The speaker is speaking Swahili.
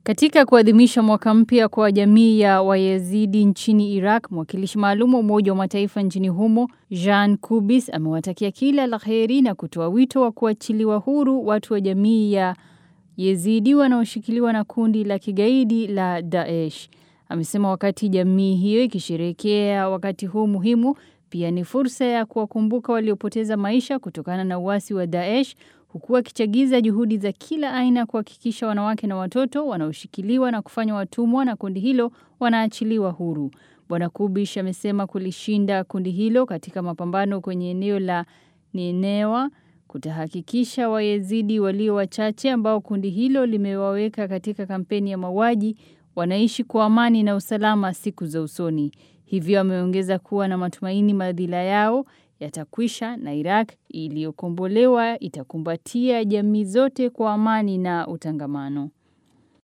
Katika kuadhimisha mwaka mpya kwa jamii ya Wayezidi nchini Iraq, mwakilishi maalum wa Umoja wa Mataifa nchini humo, Jean Kubis, amewatakia kila la heri na kutoa wito wa kuachiliwa huru watu wa jamii ya Yezidi wanaoshikiliwa na kundi la kigaidi la Daesh. Amesema wakati jamii hiyo ikisherehekea wakati huu muhimu, pia ni fursa ya kuwakumbuka waliopoteza maisha kutokana na uasi wa Daesh huku akichagiza juhudi za kila aina kuhakikisha wanawake na watoto wanaoshikiliwa na kufanywa watumwa na kundi hilo wanaachiliwa huru. Bwana Kubish amesema kulishinda kundi hilo katika mapambano kwenye eneo la Ninewa kutahakikisha Wayezidi walio wachache ambao kundi hilo limewaweka katika kampeni ya mauaji wanaishi kwa amani na usalama siku za usoni. Hivyo ameongeza kuwa na matumaini madhila yao yatakwisha na Iraq iliyokombolewa itakumbatia jamii zote kwa amani na utangamano.